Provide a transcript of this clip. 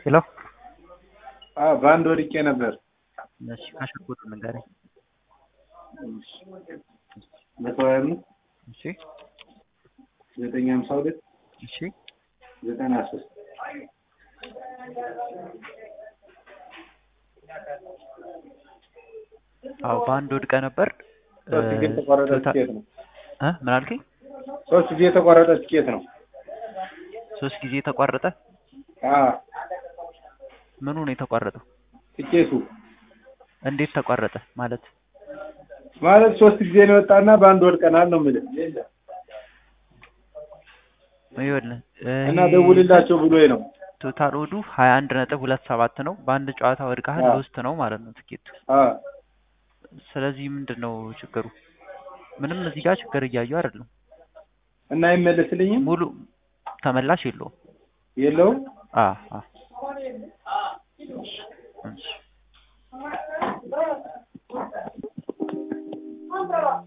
ሄሎ አዎ በአንድ ወድቄ ነበር። እሺ ካሸጎጡ ንገረኝ። መቶ ሀያ አምስት እሺ ዘጠኝ ሀምሳ ሁለት እሺ ዘጠና ሶስት አዎ በአንድ ወድቀ ነበር። ሶስት ጊዜ የተቋረጠ ትኬት ነው። እ ምን አልከኝ? ሶስት ጊዜ የተቋረጠ ትኬት ነው። ሶስት ጊዜ ተቋረጠ። አዎ ምኑ ነው የተቋረጠው? ትኬቱ እንዴት ተቋረጠ ማለት? ማለት ሶስት ጊዜ ነው የወጣና በአንድ ወድቀናል ነው የምልህ ይኸውልህ እና ደውልላቸው ብሎኝ ነው። ቶታል ኦዱ ሀያ አንድ ነጥብ ሁለት ሰባት ነው። በአንድ ጨዋታ ወድቀሃል አዎ። ሎስት ነው ማለት ነው ትኬቱ። አዎ ስለዚህ ምንድን ነው ችግሩ? ምንም እዚህ ጋር ችግር እያየሁ አይደለም። እና አይመለስልኝም ሙሉ ተመላሽ የለውም። የለውም አ አ እሺ